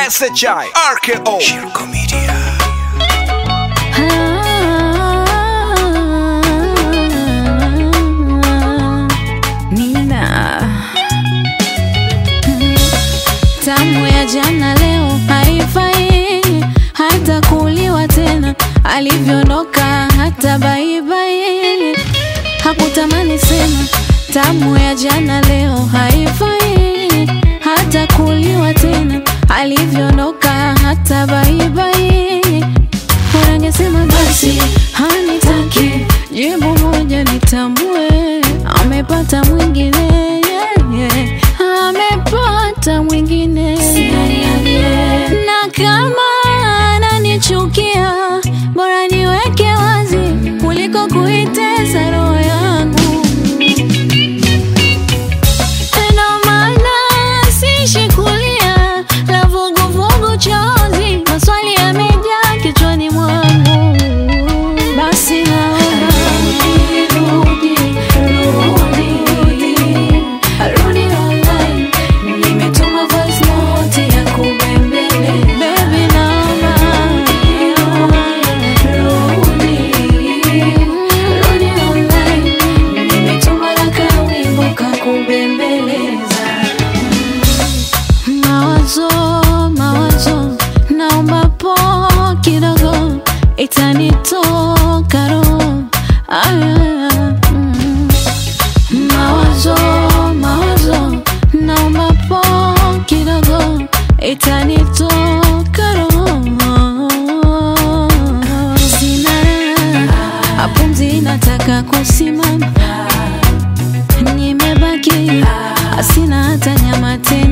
SHI RKO Shirko Media Nina tamu ya jana leo haifai hata kuliwa tena, alivyoondoka hata baibai hakutamani sema. Tamu ya jana leo haifai hata kuliwa tena, alivyoondoka hata baibai Unangesema basi hanitaki, jibu moja nitambue, amepata mwingine yeah, yeah. amepata mwingine na kama ananichukia, bora niweke wazi kuliko kuitesa roho yangu. Ndo maana siishi kulia la vuguvugu chozi, maswali yamejaa kichwani mwangu. Basi naomba rudi, rudi, rudi online. Nimetuma voice note ya kubembele. Baby, naomba rudi, rudi online. Nimetuma na kawimbo kakubembeleza. Mawazo, mawazo, naomba po kidogo, itanitoka roho. Aya, mm. Mawazo, mawazo, naomba po kidogo, itanitoka roho. Sina raha, pumzi nataka kusimama nimebaki asina hata nyama tena